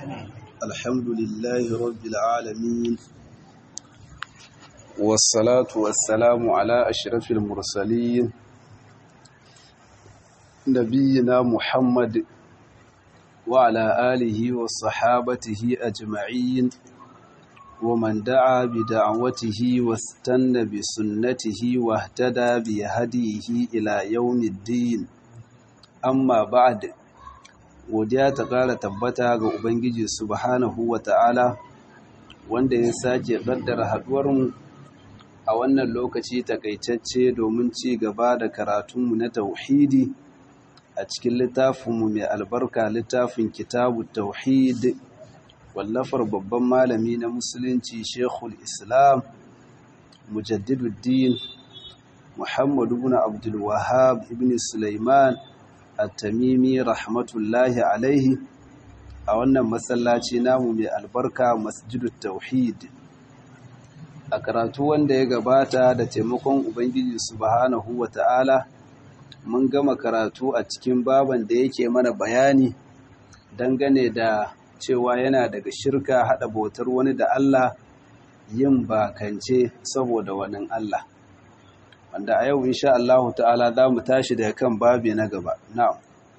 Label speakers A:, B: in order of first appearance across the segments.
A: الحمد لله رب العالمين والصلاة والسلام على أشرف المرسلين نبينا محمد وعلى آله وصحابته أجمعين ومن دعا بدعوته واستنى بسنته واهتدى بهديه إلى يوم الدين amma ba'ad godiya ta ƙara tabbata ga ubangiji subhanahu wa ta'ala wanda ya sake ƙaddara haɗuwarmu a wannan lokaci takaitacce domin ci gaba da karatunmu na tauhidi a cikin littafinmu mai albarka littafin kitabu tauhid wallafar babban malami na musulunci shekul islam mujaddiduddin muhammadu ibn abdul wahab ibn sulaiman at-tamimi rahmatullahi alaihi a wannan masallaci namu mai albarka masjidut tauhid a karatu wanda ya gabata da taimakon ubangiji subhanahu wata'ala mun gama karatu a cikin baban da yake mana bayani dangane da cewa yana daga shirka hada bautar wani da Allah yin bakance saboda wani Allah wanda a yau insha Allah ta'ala za mu tashi daga kan babi na gaba na'am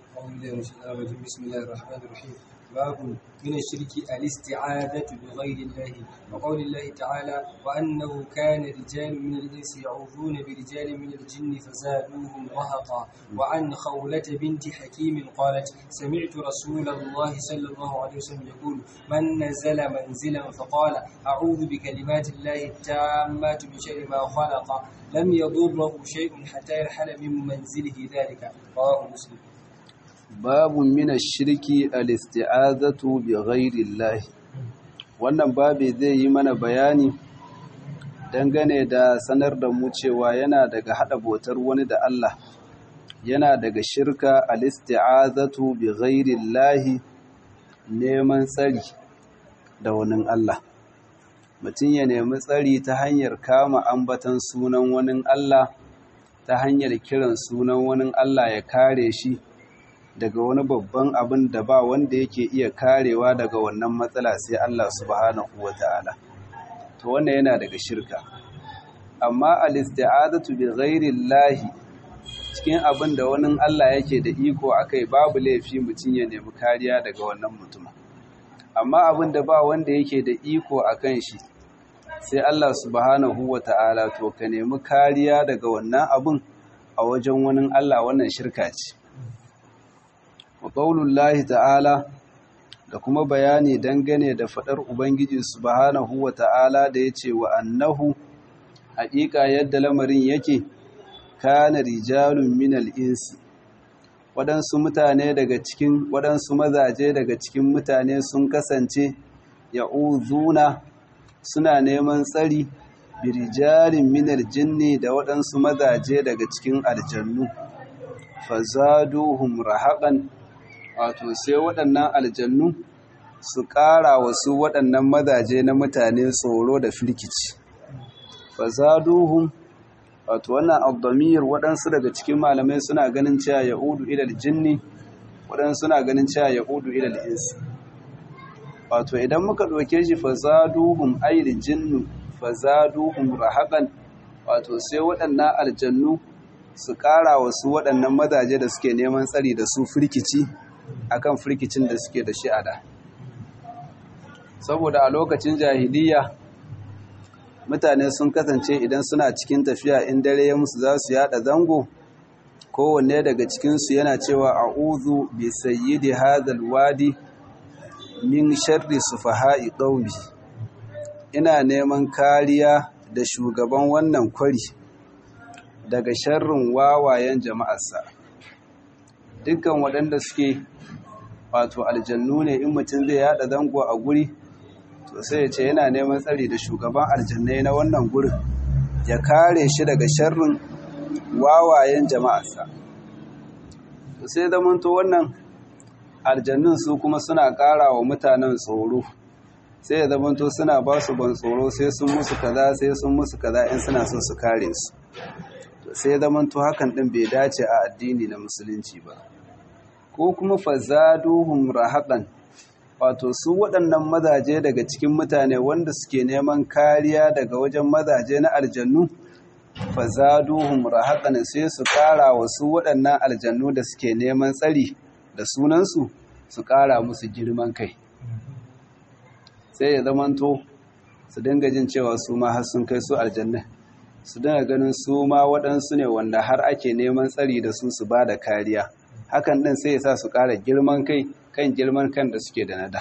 B: باب من الشرك الاستعاذة بغير الله وقول الله تعالى وأنه كان رجال من الإنس يعوذون برجال من الجن فزادوهم رهقا وعن خولة بنت حكيم قالت سمعت رسول الله صلى الله عليه وسلم يقول من نزل منزلا فقال أعوذ بكلمات الله التامات من شر ما خلق لم يضره شيء حتى يرحل من منزله ذلك رواه مسلم
A: babu mina shirki al-isti'azatu bi ghairi wannan babu zai yi mana bayani dangane da sanar da mu cewa yana daga hada botar wani da Allah yana daga shirka al-isti'azatu bi ghairi neman tsari da wani Allah mutum ya nemi tsari ta hanyar kama ambatan sunan wani Allah ta hanyar kiran sunan wani Allah ya kare shi daga wani babban abin da ba wanda yake iya karewa daga wannan matsala sai Allah subhanahu wata'ala to wannan yana daga shirka amma al-isti'adatu bi ghairi llahi cikin abin da wani Allah yake da iko akai babu laifi mutum ya nemi kariya daga wannan mutumin amma abin da ba wanda yake da iko akan shi sai Allah subhanahu wata'ala to ka nemi kariya daga wannan abin a wajen wani Allah wannan shirka ce wa ƙaunullahi ta'ala da kuma bayani dangane da faɗar Ubangiji subhanahu wa ta'ala da ya ce wa annahu haƙiƙa yadda lamarin yake kana rijalun minal insi waɗansu mutane daga cikin waɗansu mazaje daga cikin mutane sun kasance ya'uzuna suna neman tsari birijalin minal jinni da waɗansu mazaje daga cikin aljannu fazaduhum rahaqan wato sai waɗannan aljannu su ƙara wasu waɗannan mazaje na mutane tsoro da firkici fazaduhum wato wannan abdamir waɗansu daga cikin malamai suna ganin cewa ya'udu ilal jinni waɗansu suna ganin cewa ya'udu ilal insi wato idan muka ɗauke shi fazaduhum ayil jinnu fazaduhum rahaqan wato sai waɗannan aljannu su ƙara wasu waɗannan mazaje da suke neman tsari da su firkici akan firkicin da suke da shi a da saboda a lokacin jahiliya mutane sun kasance idan suna cikin tafiya in dare ya musu za su yada zango kowanne daga cikinsu yana cewa a'udhu bi sayyidi hadhal wadi min sharri sufaha'i qaumi ina neman kariya da shugaban wannan kwari daga sharrin wawayen jama'arsa dukkan waɗanda suke wato aljannu ne in mutum zai yada zango a guri to sai ya ce yana neman tsari da shugaban aljannai na wannan gurin ya kare shi daga sharrin wawayen jama'arsa to sai zamanto wannan aljannun su kuma suna ƙara wa mutanen tsoro sai ya zamanto suna ba su ban tsoro sai sun musu kaza sai sun musu kaza in suna son su kare su sai zamanto hakan din bai dace a addini na musulunci ba ko kuma fazaduhum rahaqan wato su waɗannan mazaje daga cikin mutane wanda suke neman kariya daga wajen mazaje na aljannu fazaduhum rahaqan sai su ƙara wa su waɗannan aljannu da suke neman tsari da sunansu su ƙara musu girman kai sai ya zamanto su dinga jin cewa su ma har sun kai su aljanna su dinga ganin su ma waɗansu ne wanda har ake neman tsari da su su ba da kariya hakan ɗin sai ya sa su ƙara girman kai kan girman kan da suke da nada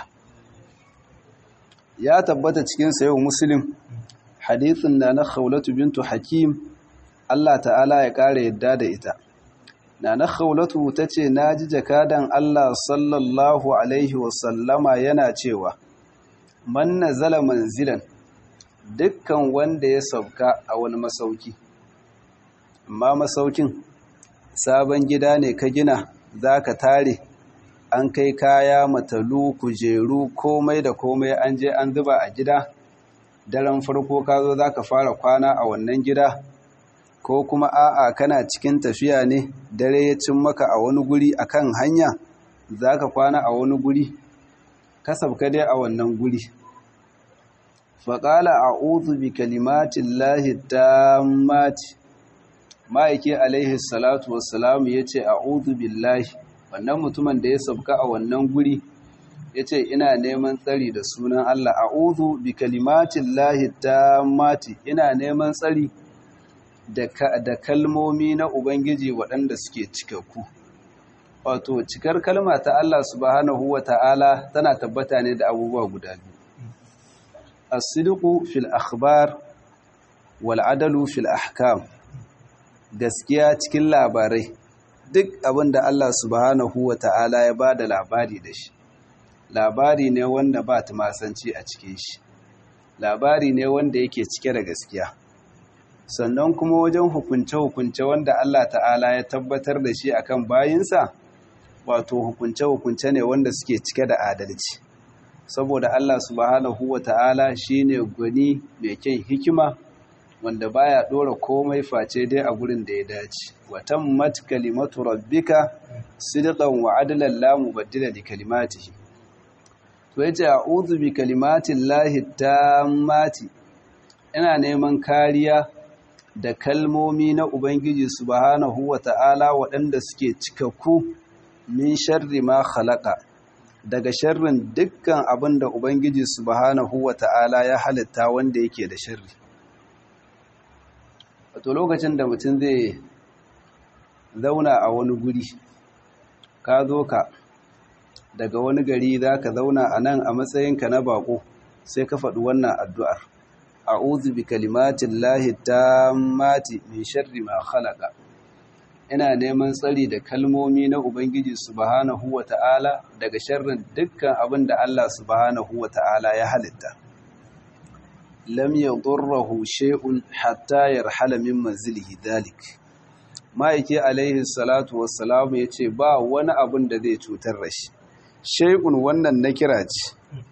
A: ya tabbata cikin sayo muslim hadithin na na khawlatu bintu hakim Allah ta'ala ya ƙara yadda da ita na na khawlatu ta ce na ji jakadan Allah sallallahu alaihi wasallama yana cewa man nazala manzilan dukkan wanda ya sauka a wani masauki amma masaukin sabon gida ne ka gina za ka tare an kai kaya matalu kujeru komai da komai an je an zuba a gida daren farko ka zo za ka fara kwana a wannan gida ko kuma a'a kana cikin tafiya ne dare ya cin maka a wani guri akan hanya za ka kwana a wani guri ka sabka dai a wannan guri faƙala a uzu bi kalimatin lahi ta mati ma'aiki alaihi salatu wassalamu ya ce a uzu billahi wannan mutumin da ya sabka a wannan guri ya ce ina neman tsari da sunan Allah a uzu bi kalimatin lahi ta mati ina neman tsari da kalmomi na Ubangiji waɗanda suke cikakku wato cikar kalma ta Allah subhanahu wa ta'ala tana tabbata ne da abubuwa guda biyu الصدق في الأخبار والعدل في الأحكام gaskiya cikin labarai duk abin da Allah subhanahu wa ta'ala ya ba da labari da shi labari ne wanda ba tumasanci a cikin shi labari ne wanda yake cike da gaskiya sannan kuma wajen hukunce-hukunce wanda Allah ta'ala ya tabbatar da shi akan bayinsa wato hukunce-hukunce ne wanda suke cike da adalci saboda Allah subhanahu wa ta'ala shi ne gwani mai kyan hikima wanda baya ɗora komai face dai a gurin da ya dace watan mat kalimatu rabbika sidqan wa adlan la mubaddila li kalimatihi to yace a'udhu bi kalimatin lahi tammati ina neman kariya da kalmomi na ubangiji subhanahu wa ta'ala waɗanda suke cikakku min sharri ma khalaqa daga sharrin dukkan abin da Ubangiji subhanahu wa ta'ala ya halitta wanda yake da sharri. Wato lokacin da mutum zai zauna a wani guri, ka zo ka daga wani gari za ka zauna a nan a matsayinka na bako sai ka faɗi wannan addu'ar. A'udhu bi kalimatin lahi ta mati min sharri ma khalaqa. ina neman tsari da kalmomi na Ubangiji subhanahu wa ta'ala daga sharrin dukkan abin da Allah subhanahu wa ta'ala ya halitta. Lam ya ƙurrahu she'un hatta ya rahala min manzilihi dalik. Ma'aiki alaihi salatu wassalamu ya ce ba wani abin da zai cutar da shi. She'un wannan na kira ce,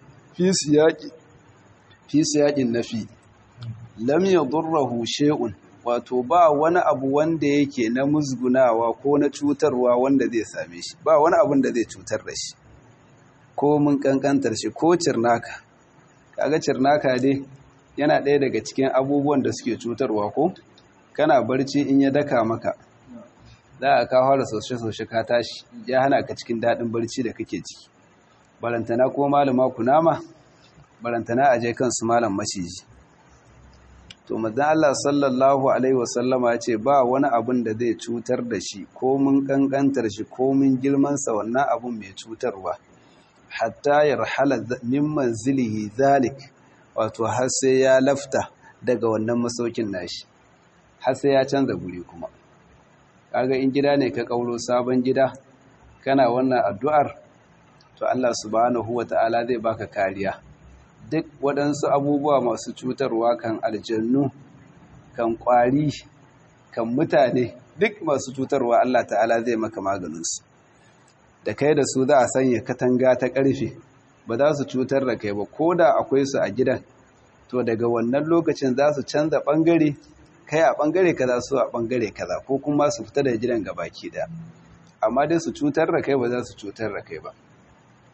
A: fi siyaƙin nafi. Lam ya ƙurrahu she'un wato ba wani abu wanda yake na musgunawa ko na cutarwa wanda zai same shi ba wani abun da zai cutar da shi ko mun kankantar shi ko cirnaka kaga cirnaka dai yana ɗaya daga cikin abubuwan da suke cutarwa ko kana barci in ya daka maka za a kawo da soshe-soshe ka tashi ya hana ka cikin daɗin barci da kake ciki barantana ko malama kunama barantana a je kansu malam maciji to mazan Allah sallallahu Alaihi wasallama ya ce ba wani abun da zai cutar da shi ko mun kankantar shi ko mun girmansa wannan abun mai cutarwa hatta ya rahala min manzilihi zalik wato har sai ya lafta daga wannan masaukin nashi har sai ya canza guri kuma kaga in gida ne ka kauro sabon gida kana wannan addu'ar to Allah subhanahu wata'ala zai baka kariya duk waɗansu abubuwa masu cutarwa kan aljannu kan ƙwari kan mutane duk masu cutarwa Allah ta'ala zai maka maganinsu da kai da su za a sanya katanga ta ƙarfe ba za su cutar da kai ba ko da akwai su a gidan to daga wannan lokacin za su canza ɓangare kai a ɓangare kaza su a ɓangare kaza ko kuma su fita da gidan gabaki da amma dai su cutar da kai ba za su cutar da kai ba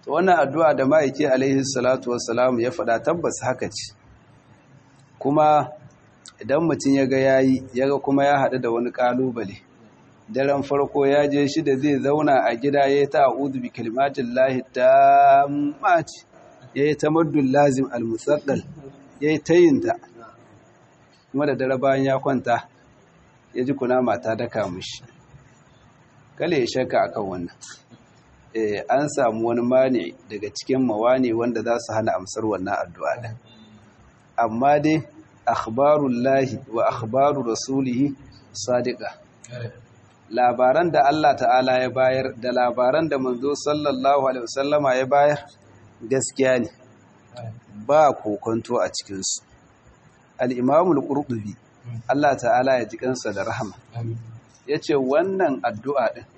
A: to wannan addu'a da ma'aiki alaihi salatu wassalam ya faɗa tabbas haka ce kuma idan mutum ya ga yayi ya ga kuma ya haɗu da wani ƙalubale daren farko ya je shi da zai zauna a gida ya yi ta a'udhu bi kalimatin lahi ta mace ya yi ta maddun lazim al-musaddal ya yi ta yinta kuma da dare bayan ya kwanta ya ji kuna mata daka mushi kale ya shaka akan wannan an samu wani mani daga cikin mawani wanda za su hana amsar wannan addu'a ɗin amma dai akhbarullahi wa akhbaru rasulihi sadiqa labaran da Allah ta'ala ya bayar da labaran da manzo sallallahu alaihi wasallama ya bayar gaskiya ne ba kokonto a cikinsu al-imamul qurtubi Allah ta'ala ya ji kansa da rahama yace wannan addu'a din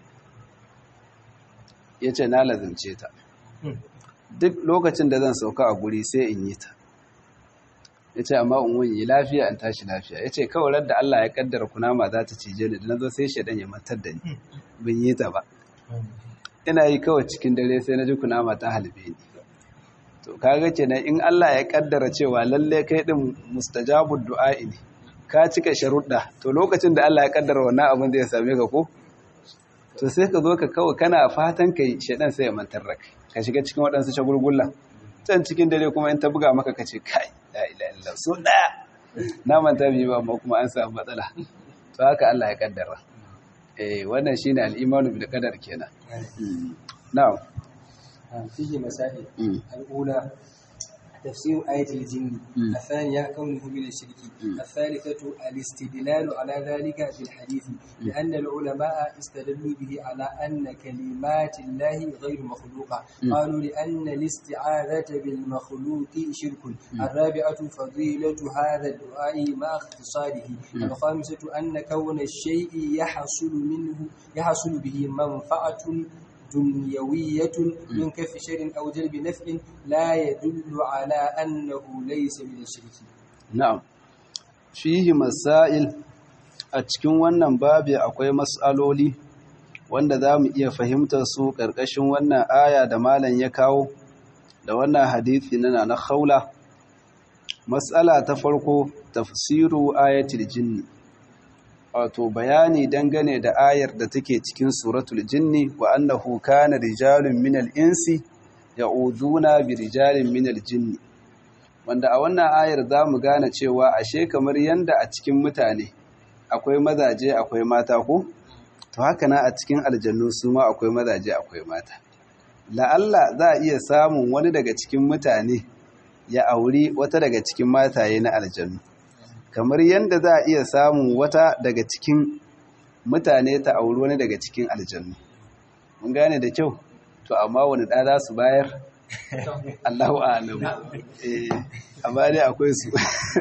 A: yace na lazimce ta duk lokacin da zan sauka a guri sai in yi ta ya ce amma in wani lafiya in tashi lafiya ya ce kawai da Allah ya kaddara kunama za ta cije ni da na zo sai shaɗan ya matar da ni bin yi ta ba ina yi kawai cikin dare sai na ji kunama ta halbe ni to kaga kenan in Allah ya kaddara cewa lalle kai din mustajabud du'a'i ne ka cika sharuɗa to lokacin da Allah ya kaddara wannan abin zai same ka ko to sai ka zo ka kawai kana fatan kai shaɗan sai ya mantar da kai ka shiga cikin waɗansu shagulgulla can cikin dare kuma in ta buga maka ka ce kai la ila illa so daya na manta bi ba amma kuma an samu matsala to haka Allah ya kaddara eh wannan shine al-imanu bil qadar kenan na'am
B: فيه مسائل الأولى تفسير آية الجن الثانية كونه من الشرك الثالثة الاستدلال على ذلك بالحديث لأن العلماء استدلوا به على أن كلمات الله غير مخلوقة قالوا لأن الاستعاذة بالمخلوق شرك الرابعة فضيلة هذا الدعاء مع اختصاره الخامسة أن كون الشيء يحصل منه يحصل به منفعة دنيوية من كف شر أو جلب نفع لا يدل على أنه ليس من الشرك
A: نعم فيه مسائل a cikin wannan babi akwai mas'aloli wanda za mu iya fahimtar su ƙarƙashin wannan aya da malam ya kawo da wannan hadithi na na khawla mas'ala ta farko tafsiru ayatul jinni wato bayani dangane da ayar da take cikin suratul jinni wa annahu kana rijalun minal insi ya'uduna bi rijalin minal jinni wanda a wannan ayar zamu gane cewa ashe kamar yanda a cikin mutane akwai mazaje akwai mata ko to haka na a cikin aljannu su ma akwai mazaje akwai mata la'alla za a iya samun wani daga cikin mutane ya auri wata daga cikin mataye na aljannu kamar yadda za a iya samun wata daga cikin mutane ta auri wani daga cikin aljannu mun gane da kyau to amma wani ɗa za su bayar Allahu a'lamu eh amma dai akwai su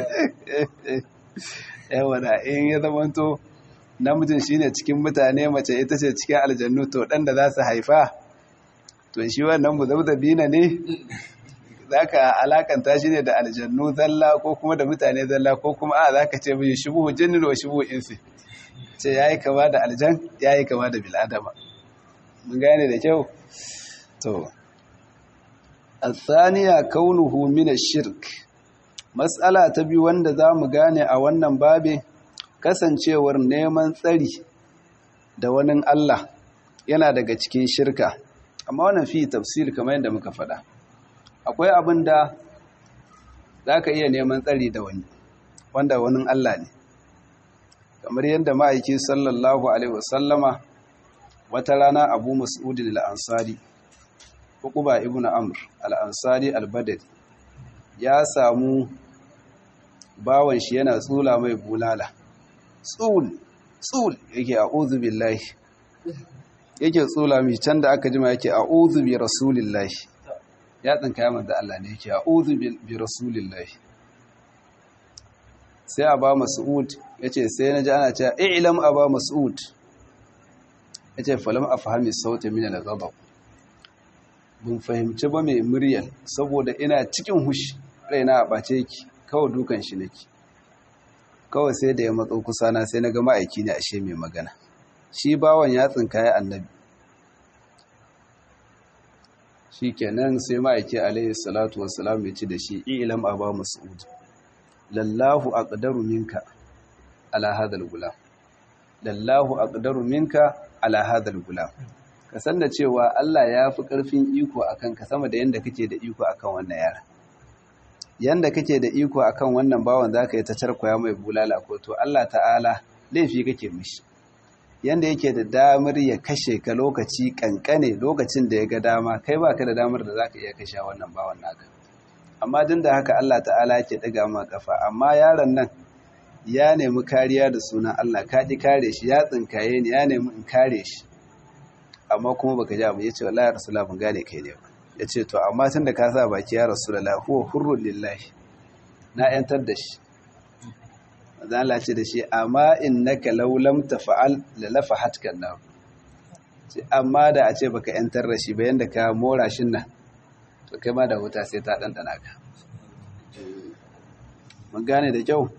A: yawa da in ya zamanto namijin shine cikin mutane mace ita ce cikin aljannu to ɗan da za su haifa to shi wannan muzabzabina ne za ka alakanta shi ne da aljannu zalla ko kuma da mutane zalla ko kuma a za ka ce mai shubuhu jinnin wa shubuhu insi ce ya yi kama da aljan ya yi kama da bil'adama mun gane da kyau to asaniya kaunuhu mina shirk matsala ta biyu wanda za mu gane a wannan babe kasancewar neman tsari da wani Allah yana daga cikin shirka amma wannan fi tafsir kamar yadda muka faɗa akwai abin da za ka iya neman tsari da wani wanda wani Allah ne kamar yadda ma'aiki sallallahu alaihi wasallama wata rana abu mas'udin al'ansari hukuba ibn amr al'ansari al-badari ya samu bawan shi yana tsula mai bulala tsul tsul yake a'udhu billahi yake tsula mai can da aka jima yake a'udhu bi rasulillahi ya tsinka ya manzo Allah ne yake a'udhu bi rasulillahi sai aba mas'ud yace sai naji ana cewa i'lam aba mas'ud yace falam afhami sauti min al-ghadab bun fahimci ba mai muryar saboda ina cikin hushi raina a bace yake kawai dukan shi nake kawai sai da ya matso kusa na sai naga ma'aiki ne ashe mai magana shi bawan ya tsinka ya annabi shikenan sai ma'aiki alaihi salatu wassalam ya ci da shi ilam aba mas'ud lallahu aqdaru minka ala hadal gulam lallahu aqdaru minka ala hadal gulam ka san da cewa Allah ya fi karfin iko akan ka sama da yanda kake da iko akan wannan yara yanda kake da iko akan wannan bawan zaka yi ta charkwaya mai bulala ko to Allah ta'ala laifi kake mishi yanda yake da damar ya kashe ka lokaci kankane lokacin da ya ga dama kai baka da damar da zaka iya kashe wannan bawan naka amma din da haka Allah ta'ala yake daga ma kafa amma yaron nan ya nemi kariya da sunan Allah ka ji kare shi ya tsinkaye ni ya nemi in kare shi amma kuma baka ji abu yace wallahi rasulullah ban gane kai ne ba yace to amma tun da ka sa baki ya rasulullah huwa hurrul lillahi na yantar da shi manzo Allah ce da shi amma innaka law lam tafa'al la lafahatka nar ce amma da a ce baka yantar da shi ba yanda ka mora shin nan to kai ma da wuta sai ta dandana ka mun gane da kyau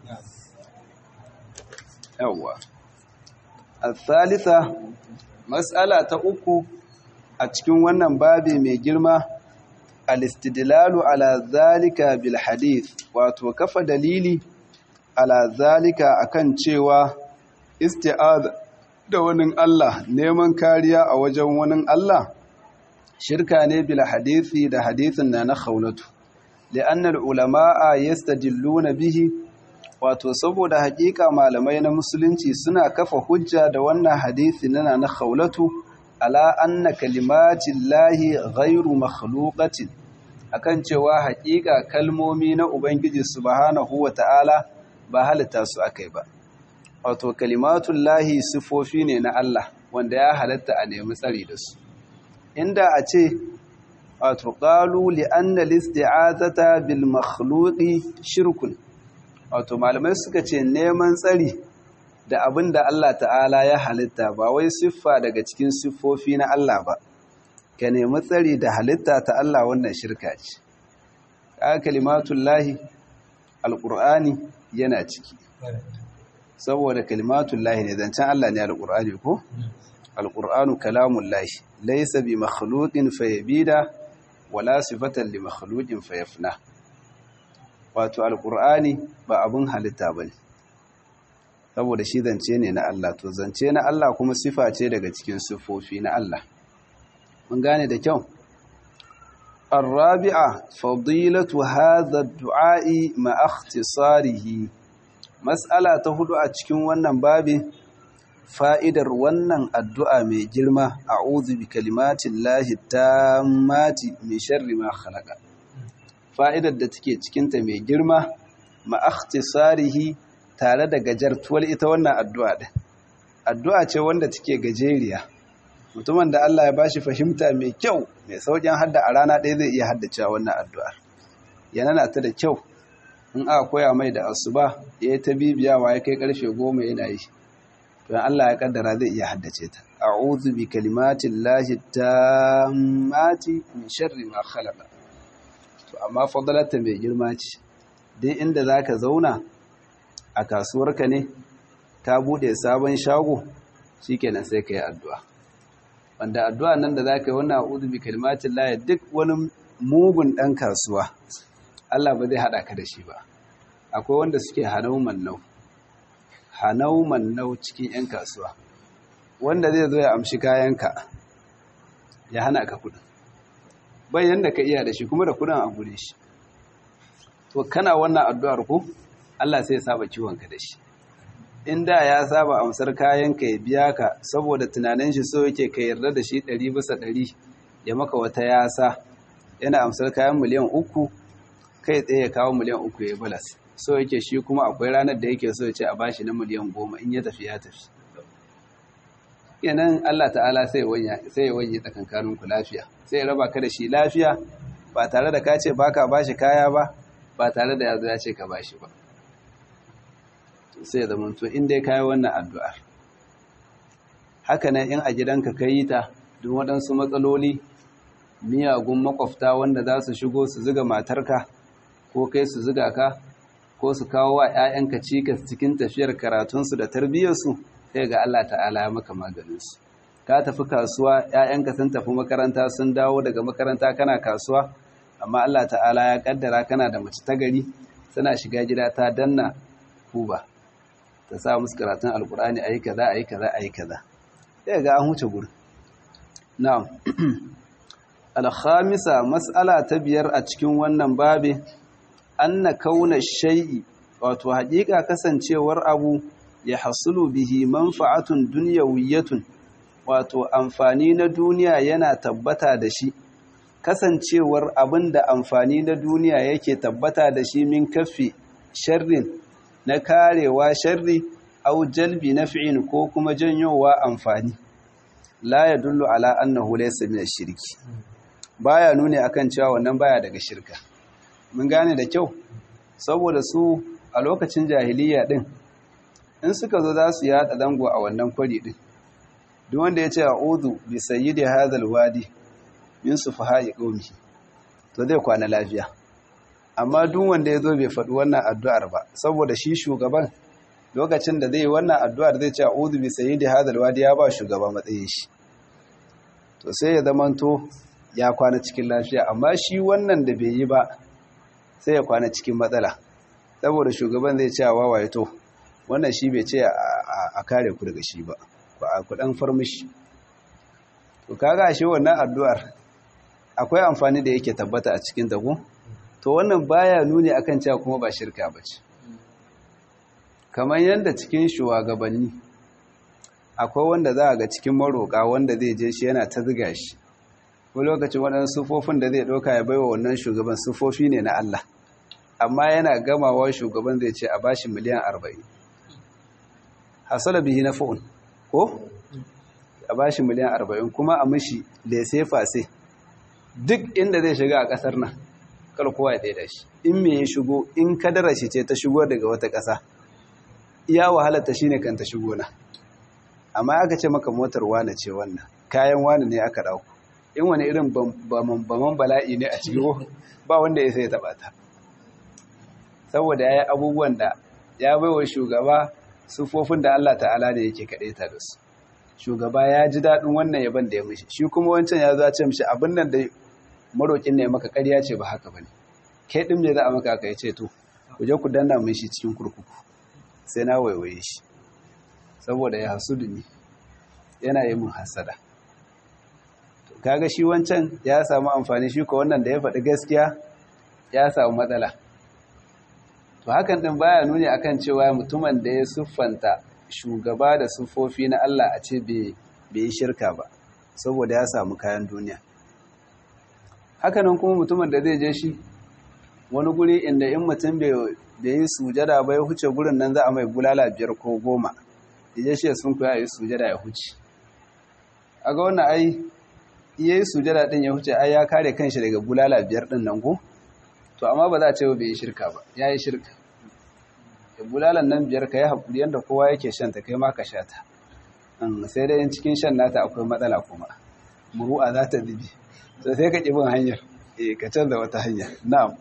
A: yawwa al-thalitha mas'ala ta uku a cikin wannan babi mai girma al-istidlalu ala zalika bil hadith wato kafa dalili ala zalika akan cewa isti'az da wani Allah neman kariya a wajen wani Allah shirka ne bil hadithi da hadithin na na khawlatu li'anna al-ulama'a yastadilluna bihi wato saboda hakika malamai na musulunci suna kafa hujja da wannan hadisi nana na khawlatu ala anna kalimatin lahi ghairu makhluqatin akan cewa hakika kalmomi na ubangiji subhanahu wata'ala ba halitta su akai ba wato kalimatun lahi sifofi ne na Allah wanda ya halatta a nemi tsari da su inda a ce wato qalu li anna al-isti'azata bil makhluqi shirkun wato malamai suka ce neman tsari da abin da Allah ta'ala ya halitta ba wai siffa daga cikin siffofi na Allah ba ka nemi tsari da halitta ta Allah wannan shirka ce ka kalimatun lahi alƙur'ani yana ciki saboda kalimatun lahi ne zancen Allah ne alƙur'ani ko alƙur'anu kalamun lahi laisa bi makhluqin fayabida wala sifatan li makhluqin fayafna wato alkur'ani ba abin halitta ba ne saboda shi zance ne na Allah to zance na Allah kuma sifa ce daga cikin sifofi na Allah mun gane da kyau الرابعة فضيلة هذا الدعاء مع اختصاره مسألة تهدو أتكين ونن بابي fa'idar wannan addu'a mai girma a bi kalimatin lahi ta mati mai sharri ma khalaqa fa'idar da take cikinta mai girma ma'akhtisarihi tare da gajartuwar ita wannan addu'a ɗin. Addu'a ce wanda take gajeriya, mutumin da Allah ya bashi fahimta mai kyau mai sauƙin hadda a rana ɗaya zai iya haddacewa wannan addu'ar. Yana na ta da kyau, in aka koya mai da asuba ya yi ta bibiyawa ya kai ƙarfe goma yana yi. To Allah ya ƙaddara zai iya haddace ta. A'udhu bi kalimatin lahi ta mati min sharri ma khalaqa. to amma fadalarta mai girma ce duk inda za ka zauna a kasuwarka ne ka bude sabon shago shi kenan sai ka yi addu'a wanda addu'a nan da za ka yi wannan a'udu bi kalmatin laye duk wani mugun ɗan kasuwa Allah ba zai haɗa ka da shi ba akwai wanda suke hanau mannau hanau mannau cikin 'yan kasuwa wanda zai zo ya amshi kayanka ya hana ka kudin bayan da ka iya da shi kuma da kudin a gure shi to kana wannan addu'ar ko Allah sai ya saba ciwonka da shi in da ya saba amsar kayanka ya biya ka saboda tunanin shi so yake ka yarda da shi ɗari bisa ɗari ya maka wata yasa yana amsar kayan miliyan uku kai tsaye ya kawo miliyan uku ya balas so yake shi kuma akwai ranar da yake so ya ce a bashi na miliyan goma in ya tafi ya tafi kenan Allah ta'ala sai ya wanye tsakankanin ku lafiya sai ya raba ka da shi lafiya ba tare da ka ce baka bashi kaya ba ba tare da yazo ya ce ka bashi ba sai ya zama to in dai kayi wannan addu'ar haka nan in a gidanka ka yi ta duk waɗansu matsaloli miyagun makwafta wanda za su shigo su ziga matarka ko kai su ziga ka ko su kawo wa 'ya'yanka cikas cikin tafiyar karatunsu da tarbiyyarsu sai ga Allah ta'ala ya maka maganinsu ka tafi kasuwa ‘ya'yanka sun tafi makaranta sun dawo daga makaranta kana kasuwa amma Allah ta'ala ya kaddara kana da mace ta gari suna shiga gida ta danna kuba ta sa musu karatun alkur'ani ayi kaza ayi kaza ayi kaza sai ga an huce gurin na'am al-khamisa mas'ala ta biyar a cikin wannan babe anna kauna shay'i wato haƙiƙa kasancewar abu ya hasulu bihi manfa'atun dunyawiyatun wato amfani na duniya yana tabbata da shi kasancewar abin da amfani na duniya yake tabbata da shi min kafi sharrin na karewa sharri au jalbi naf'in ko kuma janyowa amfani la yadullu ala annahu laysa min ash-shirki baya nuni akan cewa wannan baya daga shirka mun gane da kyau saboda su a lokacin jahiliya din in suka zo za su yada dango a wannan kwari din duk wanda ya ce a'udhu bi sayyidi hadhal wadi min sufaha'i qaumi to zai kwana lafiya amma duk wanda ya zo bai faɗi wannan addu'ar ba saboda shi shugaban lokacin da zai yi wannan addu'ar zai ce a'udhu bi sayyidi hadhal wadi ya ba shugaba matsayin shi to sai ya zamanto ya kwana cikin lafiya amma shi wannan da bai yi ba sai ya kwana cikin matsala saboda shugaban zai ce wa waye to wannan shi bai ce a kare ku daga shi ba ku dan farmishi to kaga shi wannan addu'ar akwai amfani da yake tabbata a cikin ta ko to wannan baya nuni akan cewa kuma ba shirka bace kamar yanda cikin shugabanni akwai wanda za a ga cikin maroka wanda zai je shi yana ta ziga shi ko lokacin waɗannan sufofin da zai ɗauka ya baiwa wannan shugaban sufofi ne na Allah amma yana gamawa shugaban zai ce a bashi miliyan arba'in hasala bihi na fa'un ko a bashi miliyan arba'in kuma a mishi lese fase duk inda zai shiga a ƙasar nan kar kowa ya daida shi in me ya shigo in kadara shi ce ta shigo daga wata ƙasa iya wahalarta shine kan ta shigo na amma aka ce maka motar wane ce wannan kayan wane ne aka ɗauko in wani irin baman bala'i ne a cikin ba wanda ya sai taɓa ta saboda ya yi abubuwan da ya baiwa shugaba sufofin da Allah ta'ala da yake kaɗe ta da su shugaba ya ji daɗin wannan yaban da ya mishi shi kuma wancan ya zo ce mishi abin nan da maroƙin ne maka ƙarya ce ba haka ba ne kai ɗin me za a maka aka ya ce to ku je ku danna min shi cikin kurkuku sai na waiwaye shi saboda ya hasudu ne yana yi min hasada kaga shi wancan ya samu amfani shi ko wannan da ya faɗi gaskiya ya samu matsala to hakan din baya nuni akan cewa mutumin da ya siffanta shugaba da siffofi na Allah a ce bai yi shirka ba saboda ya samu kayan duniya hakanan kuma mutumin da zai je shi wani guri inda in mutum bai yi sujada ba ya huce gurin nan za a mai bulala biyar ko goma ya shi sun kuya yi sujada ya huce a ga wannan ai iya yi sujada din ya huce ai ya kare kanshi daga bulala biyar din nan ko to amma ba za a ce bai yi shirka ba ya yi shirka da bulalan nan biyar ka yi haƙuri yadda kowa yake shan ta kai ma ka sha ta sai dai cikin shan nata akwai matsala kuma muru'a za ta bibi to sai ka ƙi bin hanyar eh ka canza wata hanya na'am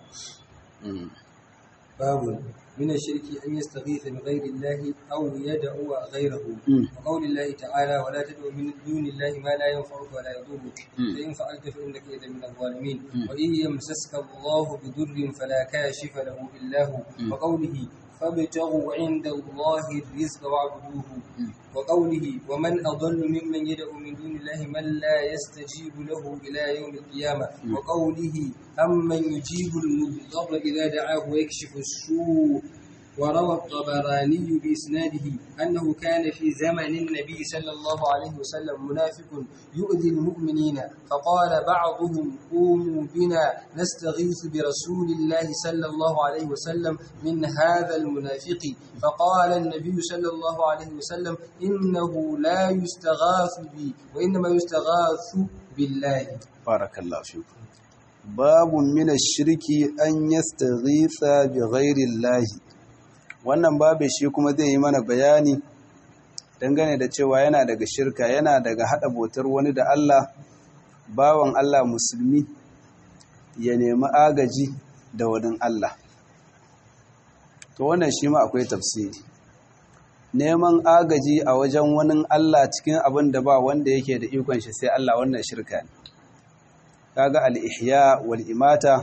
B: babu من الشرك أن يستغيث بغير الله أو يدعو غيره وقول الله تعالى ولا تدعو من دون الله ما لا ينفعك ولا يضرك فإن فعلت فإنك إذا من الظالمين وإن يمسسك الله بضر فلا كاشف له إلا هو وقوله فابتغوا عند الله الرزق واعبدوه وقوله ومن أضل ممن يدعو من دون الله من لا يستجيب له إلى يوم القيامة وقوله أمن يجيب المضطر إذا دعاه ويكشف السوء وروى الطبراني بإسناده أنه كان في زمن النبي صلى الله عليه وسلم منافق يؤذي المؤمنين فقال بعضهم قوموا بنا نستغيث برسول الله صلى الله عليه وسلم من هذا المنافق فقال النبي صلى الله عليه وسلم إنه لا يستغاث بي وإنما يستغاث بالله
A: بارك الله فيكم باب من الشرك أن يستغيث بغير الله wannan babu shi kuma zai yi mana bayani dangane da cewa yana daga shirka yana daga hada botar wani da Allah bawan Allah musulmi ya nemi agaji da wani Allah to wannan shi ma akwai tafsiri neman agaji a wajen wani Allah cikin abin da ba wanda yake da ikon shi sai Allah wannan shirka ne kaga al-ihya wal imata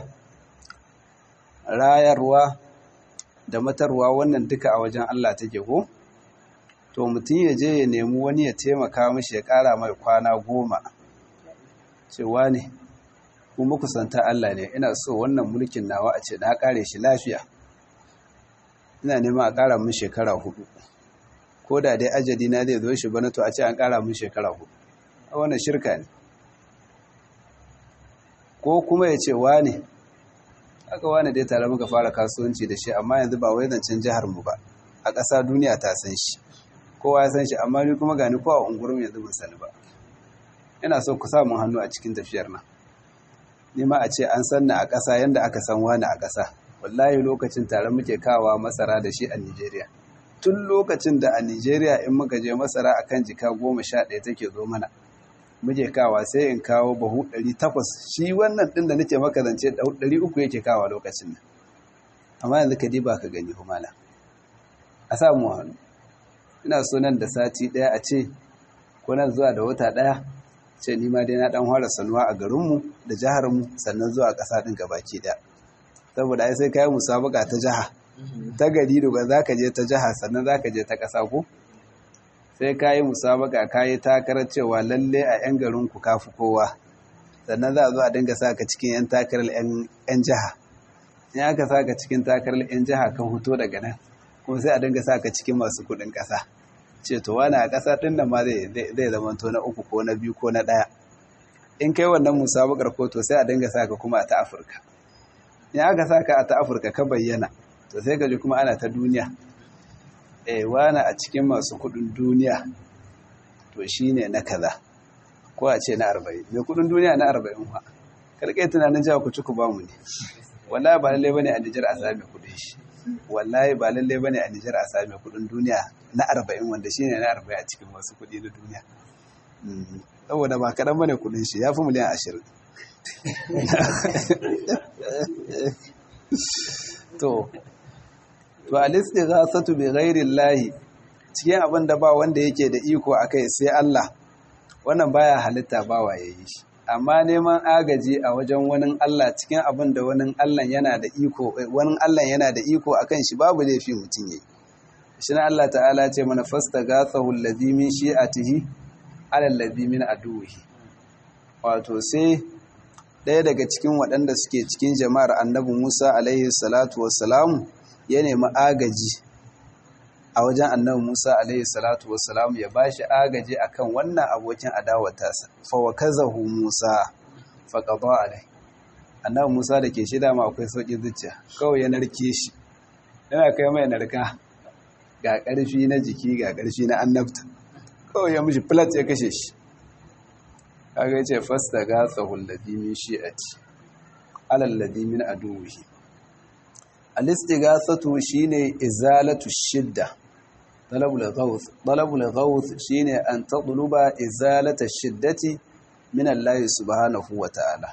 A: rayarwa da matarwa wannan duka a wajen Allah take ko to mutum ya je ya nemi wani ya taimaka mishi ya ƙara mai kwana goma cewa ne kuma kusanta Allah ne ina so wannan mulkin nawa a ce na ƙare shi lafiya ina neman a ƙara min shekara hudu ko da dai ajali na zai zo shi bana to a ce an ƙara min shekara hudu a wannan shirka ne ko kuma ya ce wane aka wane dai tare muka fara kasuwanci da shi amma yanzu ba wai zancen jihar mu ba a ƙasa duniya ta san shi kowa ya san shi amma ni kuma gani ko a ungurin yanzu ban sani ba ina so ku sa mun hannu a cikin tafiyar nan ni ma a ce an san ni a ƙasa yanda aka san wani a ƙasa wallahi lokacin tare muke kawa masara da shi a Nigeria tun lokacin da a Nigeria in muka je masara akan jika goma sha ɗaya take zo mana muke kawa sai in kawo bahu ɗari takwas shi wannan ɗin da nake maka zance ɗari uku yake kawa lokacin nan amma yanzu ka diba ka gani humala a samu hannu ina so nan da sati ɗaya a ce ko nan zuwa da wata ɗaya ce ni ma dai na ɗan fara sanuwa a garinmu da jiharmu sannan zuwa ƙasa ɗin gabaki ɗaya saboda ai sai kayi musabaka ta jiha ta gari da ba za ka je ta jiha sannan za ka je ta ƙasa ko sai kayi musabaka kayi takarar cewa lalle a 'yan garinku kafi kowa sannan za a zo a dinga sa ka cikin 'yan takarar 'yan jiha in aka sa ka cikin takarar 'yan jiha ka huto daga nan kuma sai a dinga sa ka cikin masu kuɗin ƙasa ce to wani a ƙasa ɗin nan ma zai zama to na uku ko na biyu ko na ɗaya in kai wannan musabakar ko to sai a dinga sa ka kuma a ta afirka in aka sa ka a ta afirka ka bayyana to sai ka ji kuma ana ta duniya eh wani a cikin masu kudin duniya to shine na kaza ko a ce na arba'in mai kudin duniya na arba'in ma karkai tunanin cewa ku ci ku bamu ne wallahi ba lalle bane a Nijar a sami kudin shi wallahi ba lalle bane a Nijar a sami kudin duniya na arba'in wanda shine na arba'in a cikin masu kudi na duniya saboda ba kaɗan bane kudin shi ya fi miliyan ashirin to to al-istighasatu bi ghairi llahi cikin abin da ba wanda yake da iko akai sai Allah wannan baya halitta ba wa yayi shi amma neman agaji a wajen wani Allah cikin abin da wani Allah yana da iko wani Allah yana da iko akan shi babu laifi mutun yayi shi na Allah ta'ala ce mana fastaghathahu allazi min shi'atihi ala allazi min aduwihi wato sai ɗaya daga cikin waɗanda suke cikin jama'ar annabi Musa alaihi salatu wassalamu ya nemi agaji a wajen annabi Musa alaihi salatu wassalamu ya bashi agaji akan wannan abokin adawatarsa fa wakazahu Musa fa qada alai annabi Musa da ke shida ma akwai sauki zuciya kawai ya narke shi yana kai mai narka ga ƙarfi na jiki ga ƙarfi na annabta kawai ya mishi plat ya kashe shi kaga yace fasta gatsahu alladhi min shi'ati ala alladhi min aduwihi al-istighathatu shine izalatu shidda talabul ghawth talabul ghawth shine an tadluba izalata shiddati min Allah subhanahu wa ta'ala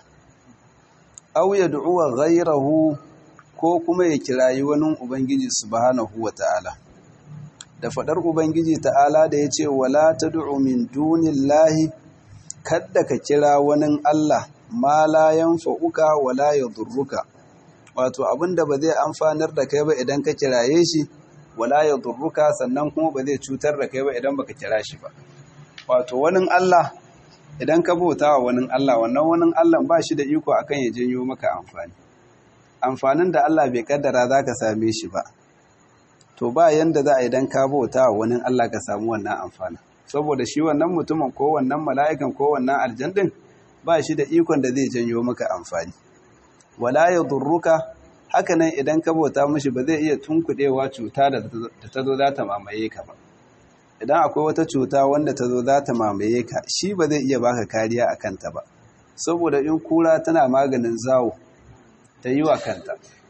A: aw yad'u ghayrahu ko kuma ya kirayi wani ubangiji subhanahu wa ta'ala da fadar ubangiji ta'ala da yace wala tad'u min dunillahi kadda ka kira wani Allah ma la yanfa'uka wala yadurruka wato abinda ba zai amfanar da kai ba idan ka kiraye shi wala yadurruka sannan kuma ba zai cutar da kai ba idan baka kira shi ba wato wani Allah idan ka bauta wa wani Allah wannan wani Allah ba shi da iko akan ya janyo maka amfani amfanin da Allah bai kaddara zaka same shi ba to ba yanda za a idan ka bauta wa wani Allah ka samu wannan amfanin saboda shi wannan mutumin ko wannan mala'ikan ko wannan aljandin ba shi da ikon da zai janyo maka amfani wala ya durruka hakanan idan ka bauta mishi ba zai iya tunkuɗewa cuta da ta zo za ta mamaye ka ba idan akwai wata cuta wanda ta zo za ta mamaye ka shi ba zai iya baka kariya a kanta ba saboda in kura tana maganin zawo ta yi wa kanta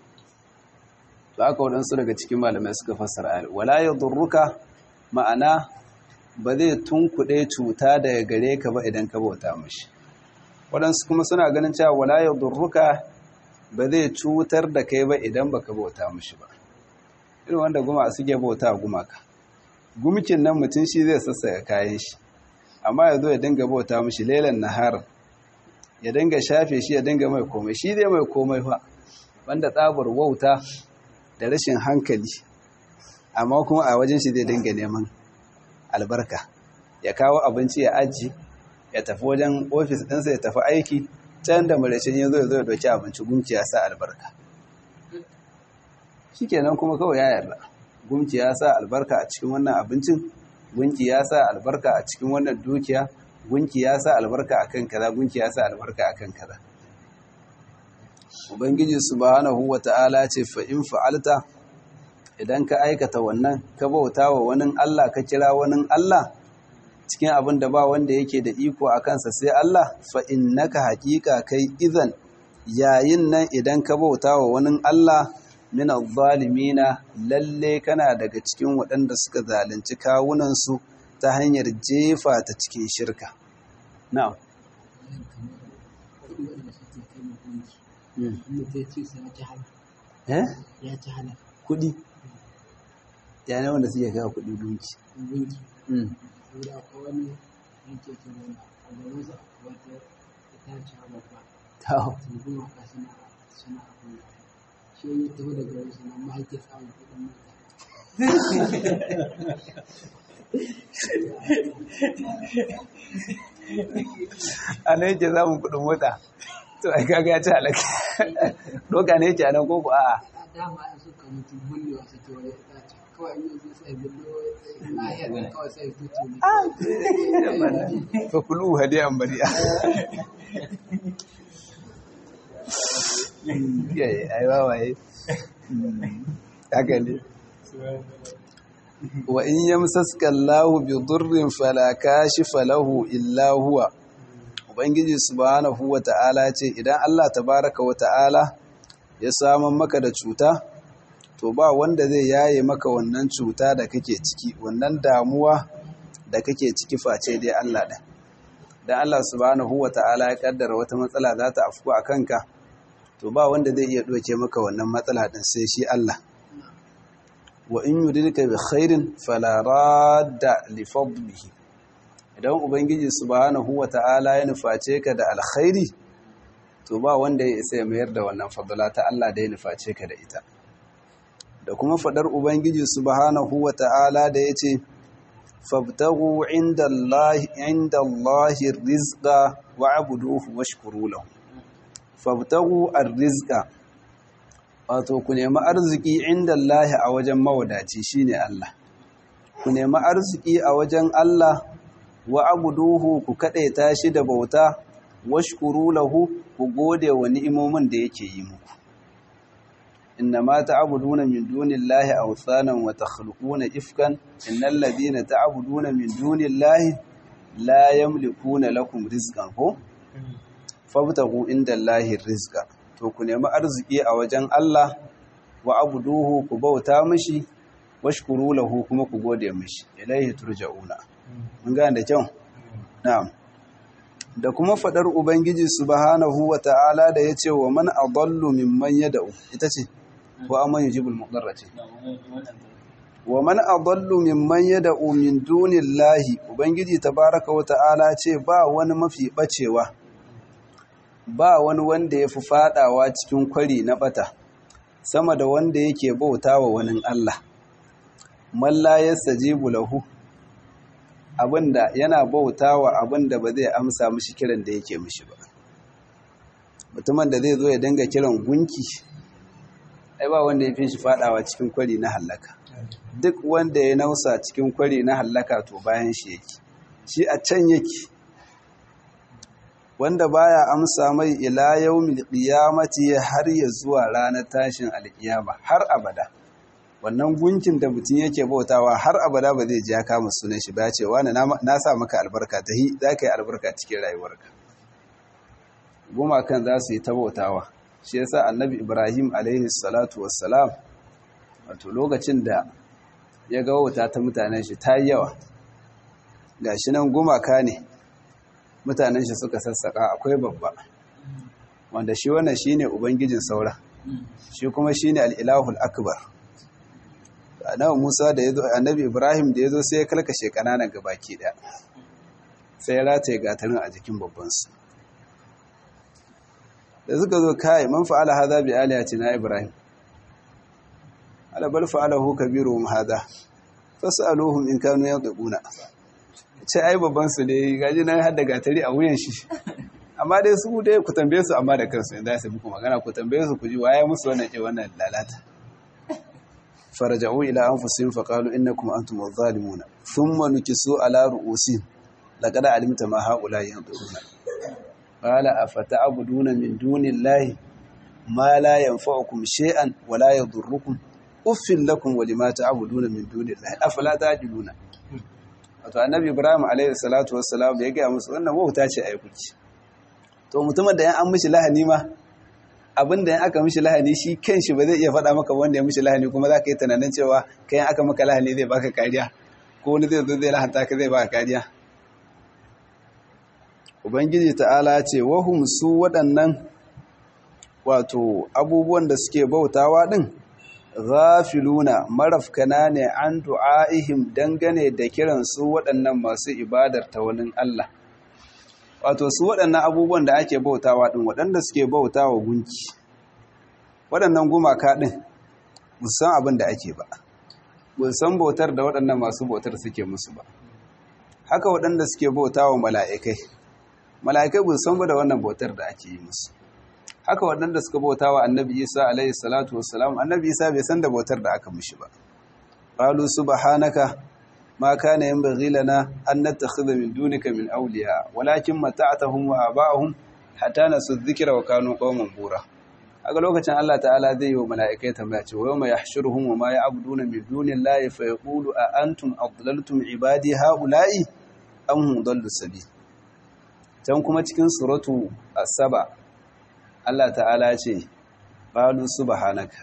A: ba aka waɗansu daga cikin malamai suka fassara ayar wala ya durruka ma'ana ba zai tunkuɗe cuta daga gare ka ba idan ka bauta mashi waɗansu kuma suna ganin cewa wala ya durruka ba zai cutar da kai ba idan baka bauta mashi ba irin wanda guma suke bauta gumaka gumkin nan mutum shi zai sassaka kayan shi amma ya zo ya dinga bauta mishi lailan naharin ya dinga shafe shi ya dinga mai komai shi zai mai komai fa wanda tsabar wauta da rashin hankali amma kuma a wajen shi zai dinga neman albarka ya kawo abinci ya aji ya tafi wajen ofis ɗinsa ya tafi aiki can da marashin ya zo ya zo ya doki abinci gumki ya sa albarka shi kenan kuma kawai ya yarda gumki ya sa albarka a cikin wannan abincin gunki ya sa albarka a cikin wannan dukiya gunki ya sa albarka akan kaza gunki ya sa albarka akan kaza ubangiji subhanahu wata'ala ce fa in fa'alta idan ka aikata wannan ka bauta wa wani Allah ka kira wani Allah cikin abin da ba wanda yake da iko a kansa sai Allah fa innaka haqiqa kai idan yayin nan idan ka bauta wa wani Allah min zalimina lalle kana daga cikin waɗanda suka zalunci kawunansu ta hanyar jefa ta cikin shirka na'am
C: ya ci hana
A: kudi ya ne wanda suke kawo kudi gunki
C: gunki saboda akwai wani yanke ke wani a gaban sa wata itace a babba
A: tawo
C: sun kuma ka suna suna abin da shi ya taho daga wasu nan ma ake samun kuɗin mota
A: a nan yake samun kudin mota to ai kaga ya ci halaka doka ne yake a nan koko a'a
C: a dama in suka mutu bullewa suke wani itace kawai in yanzu sai bullewa nahiyar da kawai sai tutu ne
A: fa kulu hadiyan bari'a yayi ai wawaye haka ne wa in yamsaska Allahu bi durrin fala kashifa lahu illa huwa ubangiji subhanahu wata'ala ce idan Allah tabaraka wata'ala ya samun maka da cuta to ba wanda zai yaye maka wannan cuta da kake ciki wannan damuwa da kake ciki face dai Allah ɗin dan Allah subhanahu wata'ala ya kaddara wata matsala za ta afku a kanka to ba wanda zai iya ɗauke maka wannan matsala ɗin sai shi Allah wa in yuridka bi khairin fala radda li fadlihi idan ubangiji subhanahu wata'ala ya nuface ka da alkhairi to ba wanda ya isa ya mayar da wannan fadla ta Allah da ya nuface ka da ita da kuma fadar ubangiji subhanahu wata'ala da yace fabtaghu indallahi indallahi rizqa wa'buduhu washkuru lahu fabtaghu ar-rizqa wato ku nemi arziki inda Allah a wajen mawadaci shine Allah ku nemi arziki a wajen Allah wa abuduhu ku kadaita shi da bauta washkuru lahu ku gode wa ni'imomin da yake yi muku innama ta'buduna min dunillahi awthanan wa takhluquna ifkan innal ladina ta'buduna min dunillahi la yamlikuna lakum rizqan ko fabtaghu indallahi rizqa to ku nemi arziki a wajen Allah wa abuduhu ku bauta mishi washkuru lahu kuma ku gode mishi ilaihi turja'una mun ga da kyau na'am da kuma fadar ubangiji subhanahu wa ta'ala da yace wa man adallu mimman yad'u ita ce ko amman yujibul mudarra ce wa man adallu mimman yad'u min dunillahi ubangiji tabaaraka wa ta'ala ce ba wani mafi bacewa ba wani wanda ya fi fadawa cikin kwari na bata sama da wanda yake bauta wa wani Allah malla ya sajibu lahu abinda yana bauta wa abinda ba zai amsa mishi kiran da yake mishi ba mutumin da zai zo ya dinga kiran gunki ai ba wanda ya fi shi fadawa cikin kwari na hallaka duk wanda ya nausa cikin kwari na hallaka to bayan shi yake shi a can yake wanda baya amsa mai ila yaumil qiyamati har ya zuwa ranar tashin alkiyama har abada wannan gunkin da mutum yake bautawa har abada ba zai ji ya kama sunan shi ba ce wani na sa maka albarka ta hi za ka yi albarka cikin rayuwarka gumakan za su yi ta bautawa shi yasa annabi ibrahim alaihi salatu wassalam wato lokacin da ya ga wauta ta mutanen shi ta yi yawa ga shi nan gumaka ne mutanen shi suka sassaka akwai babba wanda shi wannan shine ubangijin saura shi kuma shine al-ilahul akbar annabi Musa da yazo annabi Ibrahim da yazo sai ya kalkashe kananan gabaki daya sai ya rataye gatarin a jikin babban su da suka zo kai man fa'ala hadha bi alihatina Ibrahim ala bal fa'alahu kabiruhum hadha fas'aluhum in kanu yaquluna ce ai babban su ne gaji nan har da gatari a wuyan shi amma dai su dai ku tambaye su amma da kansu inda su muku magana ku tambaye su ku ji waye musu wannan ke wannan lalata faraja'u ila anfusihim faqalu innakum antum adh-dhalimun thumma nukisu ala ru'usihim laqad alimta ma haula yanzuruna qala afata'buduna min dunillahi ma la yanfa'ukum shay'an wa la yadhurrukum uffin lakum wa lima ta'buduna min dunillahi afala ta'qiluna wato annabi ibrahim alayhi salatu wassalam ya ga musu wannan wauta ce ai kuci to mutumin da yan an mishi lahani ma abinda yan aka mishi lahani shi kanshi ba zai iya faɗa maka wanda ya mishi lahani kuma za ka yi tunanin cewa kai aka maka lahani zai baka kariya ko wani zai zo zai lahanta ka zai baka kariya ubangiji ta'ala ce wahum su waɗannan wato abubuwan da suke bautawa din ghafiluna marafkana ne an du'a'ihim dangane da kiran su waɗannan masu ibadar ta wani Allah wato su waɗannan abubuwan da ake bautawa ɗin waɗanda suke bautawa gunki waɗannan gumaka ɗin musan abin da ake ba san bautar da waɗannan masu bautar suke musu ba haka waɗanda suke bautawa mala'ikai mala'ikai san ba da wannan bautar da ake yi musu haka waɗanda suka bauta wa annabi isa alaihi salatu wassalam annabi isa bai san da bautar da aka mishi ba qalu subhanaka ma kana yanbaghi lana an nattakhidha min dunika min awliya walakin mata'tahum wa aba'ahum hatta nasu dhikra wa kanu qauman bura aga lokacin Allah ta'ala zai yi wa mala'ikai tambaya ce wa yawma yahshuruhum wa ma ya'buduna min dunillahi fa yaqulu a antum adlaltum ibadi ha'ula'i am hum dallu sabil can kuma cikin suratu as-saba Allah ta'ala ce qalu subhanaka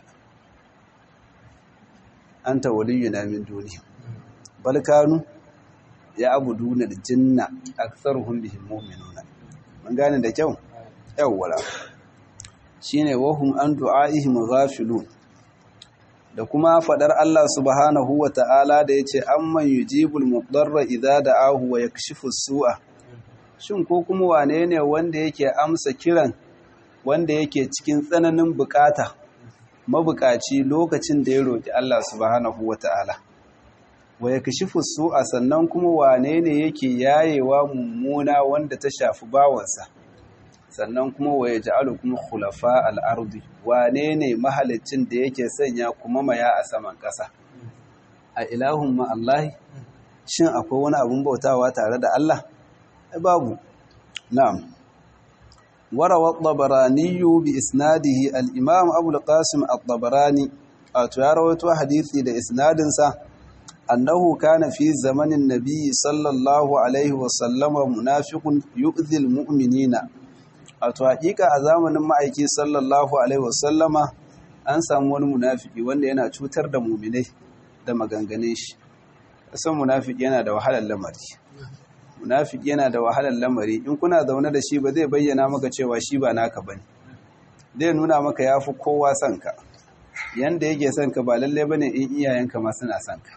A: anta waliyuna min duni bal kanu ya'buduna al-jinna aktharuhum bihim mu'minuna mun gane da kyau yawwala shine wahum an du'aihim ghafilun da kuma fadar Allah subhanahu wa ta'ala da yace amman yujibul mudarra idza da'ahu wa yakshifu su'a shin ko kuma wane ne wanda yake amsa kiran wanda yake cikin tsananin bukata mabukaci lokacin da ya roƙi Allah subhanahu wata'ala wa ya kashifu a sannan kuma wane ne yake yayewa mummuna wanda ta shafi bawansa sannan kuma wa ya ja'alu kuma khulafa al'ardi wane ne mahalicin da yake sanya kuma maya a saman ƙasa a ilahun ma'allahi shin akwai wani abin bautawa tare da Allah babu na'am وروى الطبراني بإسناده الإمام أبو القاسم الطبراني أتواروت حديثي لإسناد أنه كان في زمن النبي صلى الله عليه وسلم منافق يؤذي المؤمنين أتوحيك أزامن معيكي صلى الله عليه وسلم an samu wani munafiki wanda yana cutar da muminai da maganganun shi san munafiki yana da wahalar lamari munafiki yana da wahalar lamari in kuna zaune da shi ba zai bayyana maka cewa shi ba naka bane zai nuna maka yafi kowa son ka yanda yake son ka ba lalle bane in iyayenka ma suna son ka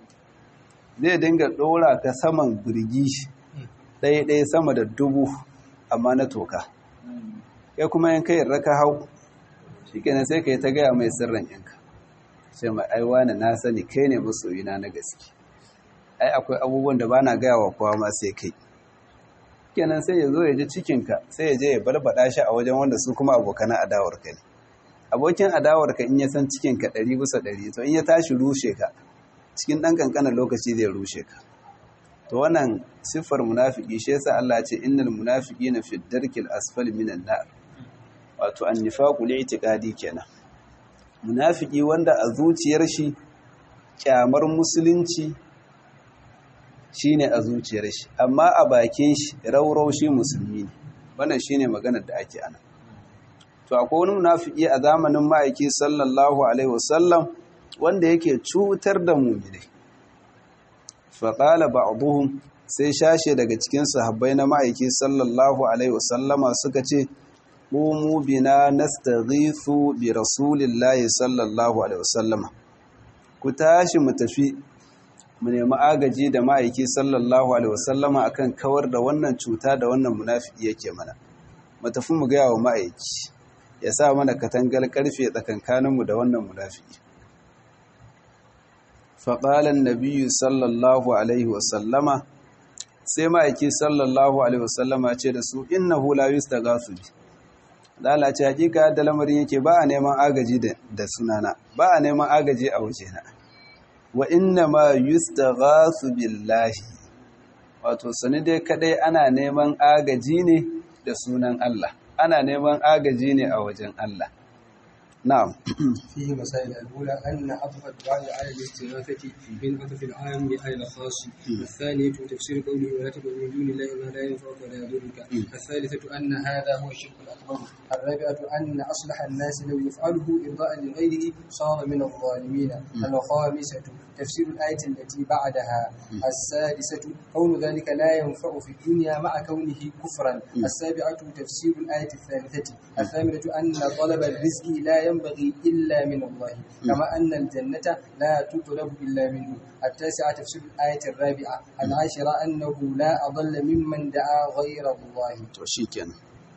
A: zai dinga dora ka saman birgi ɗaya ɗaya sama da dubu amma na toka kai kuma in kai raka hau shikenan sai kai ta gaya mai sirrin yanka sai mai aiwa na sani kai ne masoyina na gaske ai akwai abubuwan da bana gaya wa kowa ma sai kai kenan sai ya zo ya ji cikinka sai ya je ya barbada shi a wajen wanda su kuma abokan adawar ka ne abokin adawar ka in ya san cikinka ɗari bisa ɗari to in ya tashi rushe ka cikin ɗan ƙanƙanin lokaci zai rushe ka to wannan siffar munafiki shi yasa Allah ce innal munafiqina fi darkil asfali minan nar wato annifaqu li'tiqadi kenan munafiki wanda a zuciyar shi kyamar musulunci shine a zuciyar shi amma a bakin shi raurau shi musulmi ne wannan shine maganar da ake ana to akwai wani munafiki a zamanin ma'aiki sallallahu alaihi wasallam wanda yake cutar da mu'minai fa qala ba'dhum sai shashe daga cikin sahabbai na ma'aiki sallallahu alaihi wasallama suka ce qumu bina nastaghithu bi rasulillahi sallallahu alaihi wasallama ku tashi mu tafi mu nemi agaji da ma'aiki sallallahu alaihi wasallama akan kawar da wannan cuta da wannan munafiki yake mana mu tafi mu gaya wa ma'aiki ya sa mana katangar karfe tsakankaninmu da wannan munafiki faƙalan nabiyu sallallahu alaihi wasallama sai ma'aiki sallallahu alaihi wasallama ce da su innahu la yustaghasu bi lalace hakika da lamarin yake ba a neman agaji da sunana ba a neman agaji a wajena wa inna ma yustaghasu billahi wato sani dai kadai ana neman agaji ne da sunan Allah ana neman agaji ne a wajen Allah na'am
B: فيه مسائل الأولى أن عطف الدعاء على الاستغاثة من عطف العام على الخاص الثانية تفسير قوله ولا تدع من دون الله ما لا ينفعك ولا يضرك الثالثة أن هذا هو الشرك الأكبر الرابعة أن أصلح الناس لو يفعله إرضاء لغيره صار من الظالمين الخامسة تفسير الآية التي بعدها السادسة كون ذلك لا ينفع في الدنيا مع كونه كفرا السابعة تفسير الآية الثالثة الثامنة أن طلب الرزق لا ينبغي إلا من الله كما أن الجنة لا تطلب إلا منه التاسعة تفسير الآية الرابعة العاشرة أنه لا أضل ممن دعا غير الله
A: to shikenan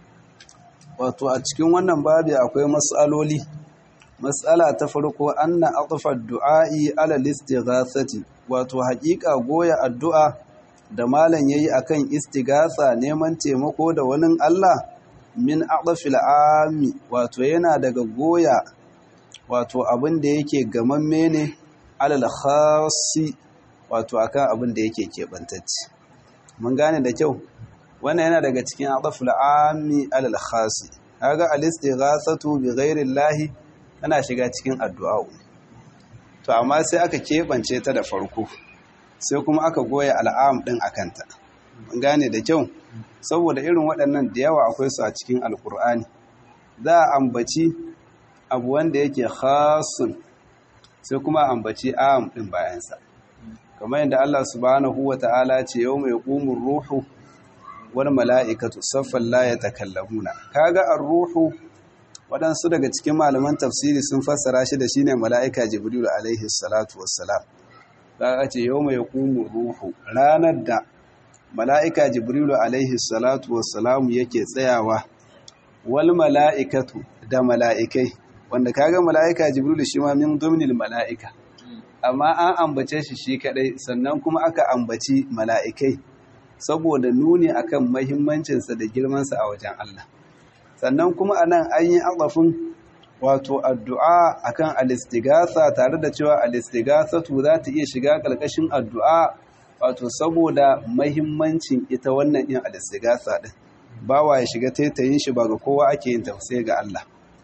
A: wato a cikin wannan babi akwai mas'aloli mas'ala ta farko anna atfa du'a'i ala istighathati wato haƙiƙa goya addu'a da malam yayi akan istighatha neman taimako da wani Allah min aqfil ami wato yana daga goya wato abin da yake gamamme ne alal khassi wato akan abin da yake keɓantacce mun gane da kyau wannan yana daga cikin aqfil ami alal khassi kaga al-istighathatu bi ghairi llahi tana shiga cikin addu'a to amma sai aka keɓance ta da farko sai kuma aka goya al'am din akanta mun gane da kyau saboda irin waɗannan da yawa akwai su a cikin alkur'ani za a ambaci abu wanda yake khasun sai kuma ambaci am ɗin bayansa kamar yadda Allah subhanahu wa ta'ala ce yau mai ƙumin ruhu wani mala'ikatu saffan la ya takallamuna kaga an ruhu waɗansu daga cikin malaman tafsiri sun fassara shi da shine mala'ika jibrilu alaihi salatu wassalam za a ce yau mai ƙumin ruhu ranar da mala'ika jibrilu alaihi salatu wassalamu yake tsayawa wal mala'ikatu da mala'ikai wanda kaga mala'ika jibrilu shi ma min domnil mala'ika amma an ambace shi shi kadai sannan kuma aka ambaci mala'ikai saboda nuni akan mahimmancinsa da girmansa a wajen Allah sannan kuma anan an yi azafin wato addu'a akan alistigasa tare da cewa alistigasatu za ta iya shiga ƙarƙashin addu'a wato saboda mahimmancin ita wannan yin alistigasa din bawa ya shiga taitayin shi ba ga kowa ake yin tafsir ga Allah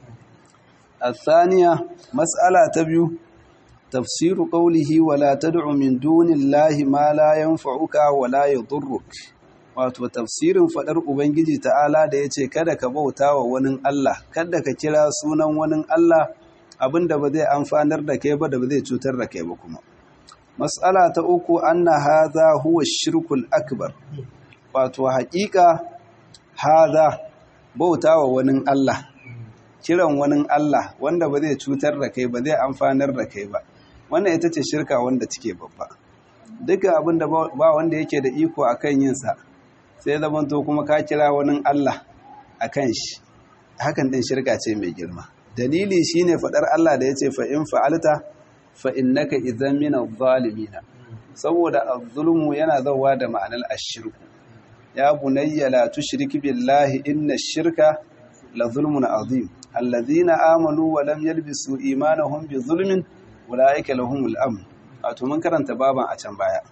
A: الثانية مسألة تبيو تفسير قوله ولا تدع من دون الله ما لا ينفعك ولا يضرك wato tafsirin fadar ubangiji ta'ala da yace kada ka bauta wa wani Allah kada ka kira sunan wani Allah abinda ba zai amfanar da kai ba da ba zai cutar da kai ba kuma mas'ala ta uku anna hadha huwa shirkul akbar wato haƙiƙa hadha bauta wa wani Allah kiran wani Allah wanda ba zai cutar da kai ba zai amfanar da kai ba wannan ita ce shirka wanda take babba duka abin da ba wanda yake da iko akan yin sa sai zamanto kuma ka kira wani Allah akan shi hakan din shirka ce mai girma dalili shine fadar Allah da yace fa in fa'alta fa innaka idhan min adh-dhalimin saboda az-zulmu yana zawa da ma'anar ash-shirku ya bunayya la tushrik billahi inna ash-shirka la zulmun azim alladhina amanu wa lam yalbisu imanahum bi zulmin ulaika lahumul amn wato mun karanta baban a can baya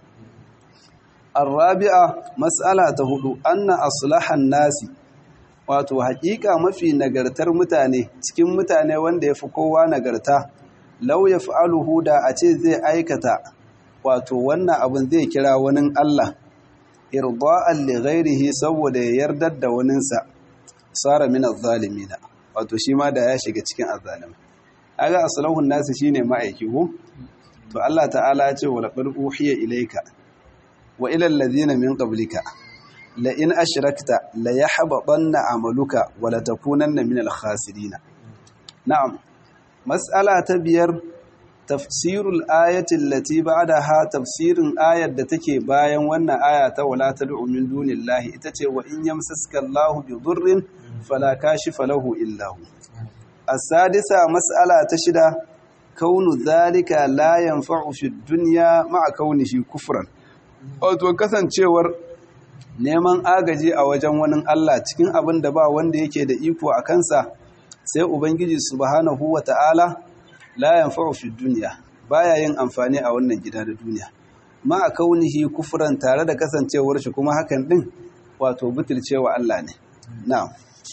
A: arabi'a mas'ala ta hudu anna aslahan nasi wato haƙiƙa mafi nagartar mutane cikin mutane wanda yafi kowa nagarta law yaf'aluhu da a ce zai aikata wato wannan abin zai kira wani Allah irda'an li ghairihi saboda ya yardar da waninsa sara min az-zalimina wato shi ma da ya shiga cikin azzalim aga aslahun nasu shine ma'aiki ko to Allah ta'ala ya ce wa laqad uhiya ilayka wa ila alladhina min qablika la in ashrakta la yahbatanna amaluka wa la takunanna min al-khasirin na'am mas'ala ta biyar tafsirul ayatin lati ba'daha tafsirin ayar da take bayan wannan aya ta wala tad'u min dunillahi ita ce wa in yamsaska Allahu bi dhurrin fala kashifa lahu illa hu as-sadisa mas'ala ta shida kaunu zalika la yanfa'u fi dunya ma'a kaunihi kufran wato kasancewar neman agaji a wajen wani Allah cikin abin da ba wanda yake da iko a kansa sai ubangiji subhanahu wata'ala la yanfa'u fi dunya baya yin amfani a wannan gida da duniya ma'a kaunihi kufran tare da kasancewar shi kuma hakan din wato butulcewa Allah ne na'am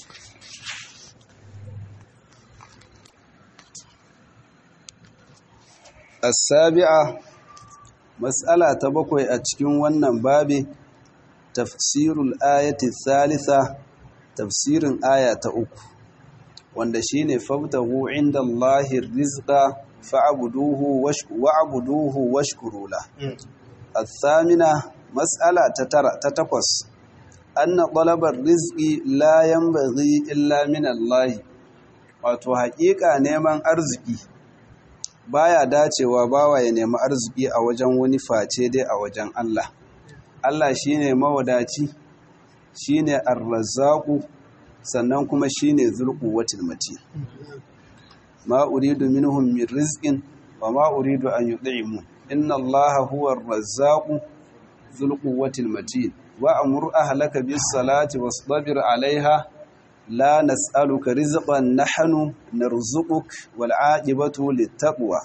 A: السابعة مسألة تبقي أتكين ونن بابي تفسير الآية الثالثة تفسير آية أكو واندشين فابتغوا عند الله الرزق فعبدوه وعبدوه واشكروا له الثامنة مسألة تتقص أن طلب الرزق لا ينبغي إلا من الله wato haƙiƙa neman arziki baya dacewa bawa ya nemi arziki a wajen wani face dai a wajen Allah Allah shine mawadaci shine ar-razzaqu sannan kuma shine zulquwatil matin ma uridu minhum min rizqin wa ma uridu an yud'imun inna Allaha huwa ar-razzaqu zulquwatil matin wa amur ahlaka bis salati wasbir 'alayha لا نسألك رزقا نحن نرزقك والعاقبة للتقوى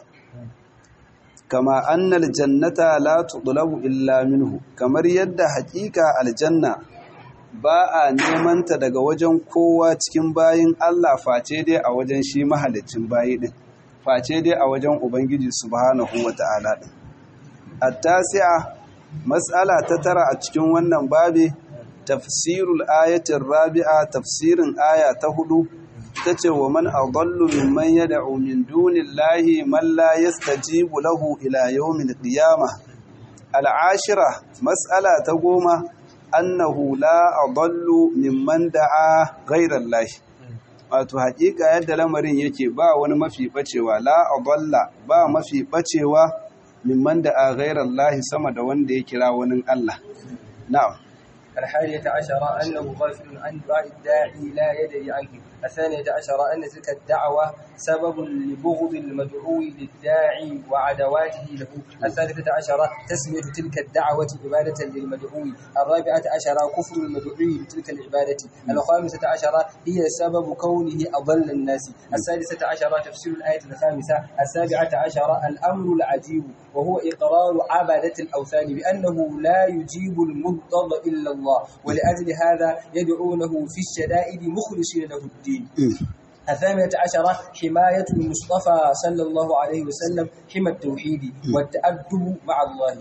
A: كما أن الجنة لا تطلب إلا منه كما يد حقيقة الجنة ba a nemanta daga wajen kowa cikin bayin Allah face dai a wajen shi mahalicin bayi din face dai a wajen ubangiji subhanahu wata'ala din at-tasi'a mas'ala ta tara a cikin wannan babi tafsirul ayatin rabi'a tafsirin aya ta hudu tace wa man adallu mimman yad'u min dunillahi man la yastajibu lahu ila yawmil qiyamah al'ashira mas'ala ta goma annahu la adallu mimman da'a ghayra Allah wato haƙiƙa yadda lamarin yake ba wani mafi bacewa la adalla ba mafi bacewa mimman da'a ghayra Allah sama da wanda ya kira wani Allah na'am
B: الحادية عشرة أنه غافل عن دعاء الداعي لا يدري عنه الثانية عشرة أن تلك الدعوة سبب لبغض المدعو للداعي وعدواته له الثالثة عشرة تسمية تلك الدعوة عبادة للمدعو الرابعة عشرة كفر المدعو لتلك العبادة الخامسة عشرة هي سبب كونه أضل الناس السادسة عشرة تفسير الآية الخامسة السابعة عشرة الأمر العجيب وهو إقرار عبادة الأوثان بأنه لا يجيب المضطر إلا الله ولأجل هذا يدعونه في الشدائد مخلصين له الدين الثامنة عشرة حماية المصطفى صلى الله عليه وسلم حمى التوحيد والتأدب مع الله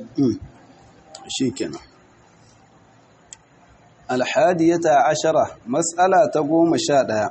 A: شيكنا الحادية عشرة مسألة تقوم شادها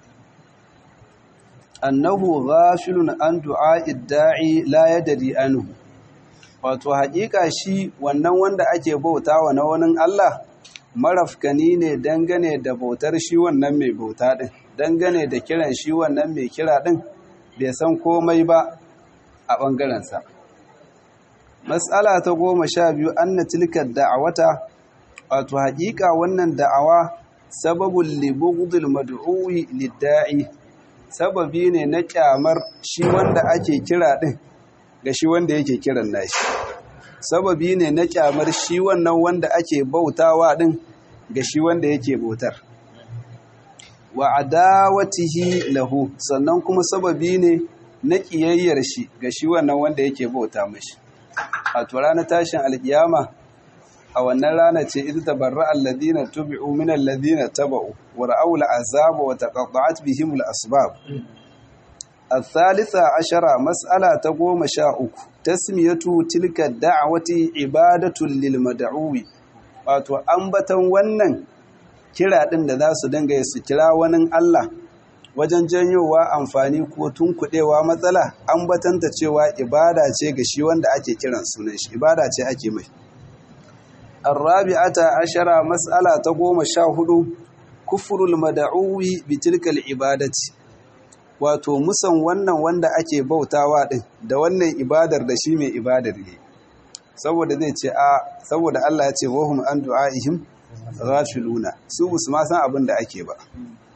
A: أنه غافل عن دعاء الداعي لا يدري عنه wato haƙiƙa shi wannan wanda ake bautawa na wani Allah marafkani ne dangane da bautar shi wannan mai bauta ɗin dangane da kiran shi wannan mai kira ɗin bai san komai ba a ɓangarensa matsala ta goma sha biyu an na tilkar da'awata wato haƙiƙa wannan da'awa sababin libugudul madu'uwi lidda'i sababi ne na ƙyamar shi wanda ake kira ɗin ga shi wanda yake kiran nashi sababi ne na kyamar shi wannan wanda ake bautawa din ga shi wanda yake bautar wa adawatihi lahu sannan kuma sababi ne na kiyayyar shi ga shi wannan wanda yake bauta mashi a to ranar tashin alkiyama a wannan rana ce idza tabarra alladhina tubi'u min alladhina taba'u wa ra'aw al'azaba wa taqatta'at bihim al'asbab الثالثة عشرة مسألة تقوم شاء تسمية تلك الدعوة عبادة للمدعو wato ambatan wannan kira ɗin da za su dinga su kira wani Allah wajen janyowa amfani ko tunkuɗewa matsala ambatanta cewa ibada ce ga shi wanda ake kiran sunan shi ibada ce ake mai arrabi'ata ashara mas'ala ta goma sha hudu kufrul mad'uwi bi tilkal ibadati wato musan wannan wanda ake bautawa din da wannan ibadar da shi mai ibadar ne saboda zai ce a saboda Allah ya ce wahum an du'aihim ghafiluna su musu ma san abin da ake ba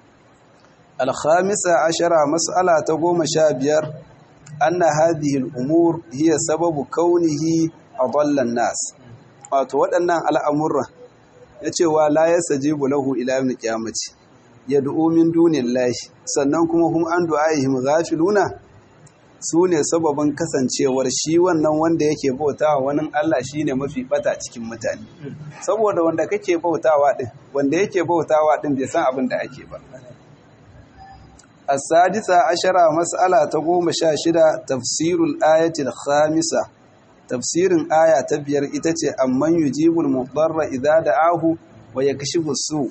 A: al-khamisa ashara mas'ala ta goma sha biyar anna hadhihi al-umur hiya sababu kaunihi adalla an-nas wato waɗannan al'amuran ya cewa la yastajibu lahu ila yawm al-qiyamati yad'u min dunillahi sannan kuma hum an du'aihim ghafiluna su ne sababin kasancewar shi wannan wanda yake bautawa wani Allah shi ne mafi bata cikin mutane saboda wanda kake bautawa din wanda yake bautawa din bai san abin da ake ba as-sadisa ashara mas'ala ta goma sha shida tafsirul ayatil khamisa tafsirin aya ta biyar ita ce amman yujibul mudarra idza da'ahu wa yakshifu su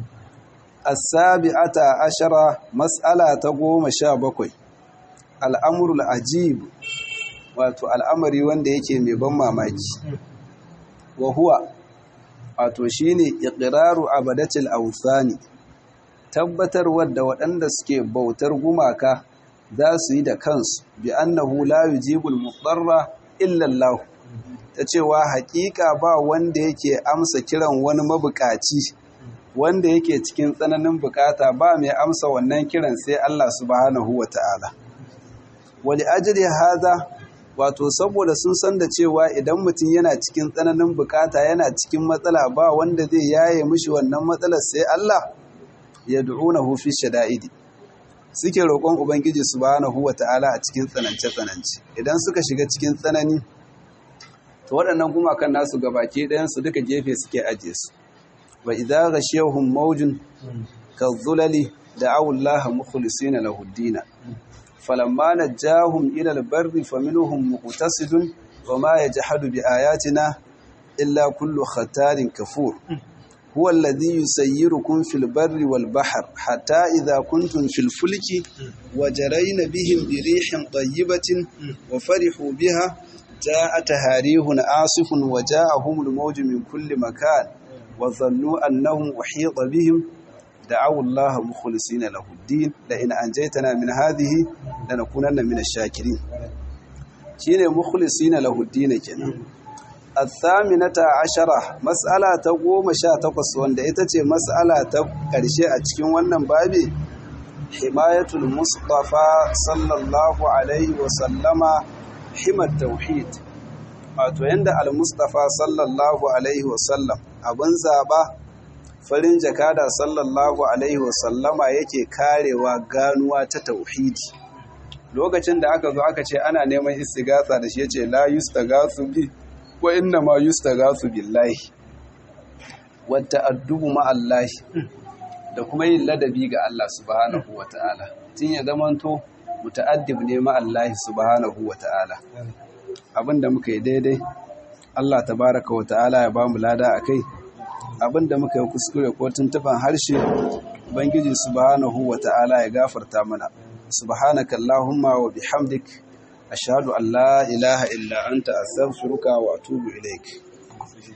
A: as-sabi'ata ashara mas'ala ta goma sha bakwai al'amurul ajib wato al'amari wanda yake mai ban mamaki wa huwa wato shi ne iƙiraru abadatul authani tabbatarwar da waɗanda suke bautar gumaka za su yi da kansu bi annahu la yujibul mudarra illa Allah ta cewa haƙiƙa ba wanda yake amsa kiran wani mabukaci wanda yake cikin tsananin bukata ba mai amsa wannan kiran sai Allah subhanahu wata'ala wali ajiri haza wato saboda sun san da cewa idan mutum yana cikin tsananin bukata yana cikin matsala ba wanda zai yaye mishi wannan matsalar sai Allah ya du'unahu fi shada'idi suke roƙon ubangiji subhanahu wata'ala a cikin tsanance tsanance idan suka shiga cikin tsanani to waɗannan gumakan nasu gabaki ɗayan su duka gefe suke aje su wa idza ghashiyahum mawjun kadhulali da'awu Allah mukhlisina lahu ad فلما نجاهم إلى البر فمنهم مقتصد وما يجحد بآياتنا إلا كل ختار كفور هو الذي يسيركم في البر والبحر حتى إذا كنتم في الفلك وجرين بهم بريح طيبة وفرحوا بها جاء تهاريه آصف وجاءهم الموج من كل مكان وظنوا أنهم أحيط بهم دعوا الله مخلصين له الدين لئن أنجيتنا من هذه لنكونن من الشاكرين شين مخلصين له الدين كنا الثامنة عشرة مسألة تقوم شاتقص وان دائتة مسألة تقرشي أتكين wannan babi حماية المصطفى صلى الله عليه وسلم حمى التوحيد wato yanda al-mustafa sallallahu alaihi wasallam abin zaba farin jakada sallallahu alaihi wasallama yake karewa ganuwa ta tauhidi lokacin da aka zo aka ce ana neman istighatha da shi yace la yustaghathu bi wa inna ma yustaghathu billahi wa ta'addubu ma Allah da kuma yin ladabi ga Allah subhanahu wataala tin ya zamanto muta'addib ne ma Allah subhanahu wataala abinda muka yi daidai Allah tabaraka wataala ya bamu lada akai abinda muka yi kuskure ko tuntuban harshe ubangiji subhanahu wata'ala ya gafarta mana subhanaka allahumma wa bihamdik ashhadu an la ilaha illa anta astaghfiruka wa atubu ilaik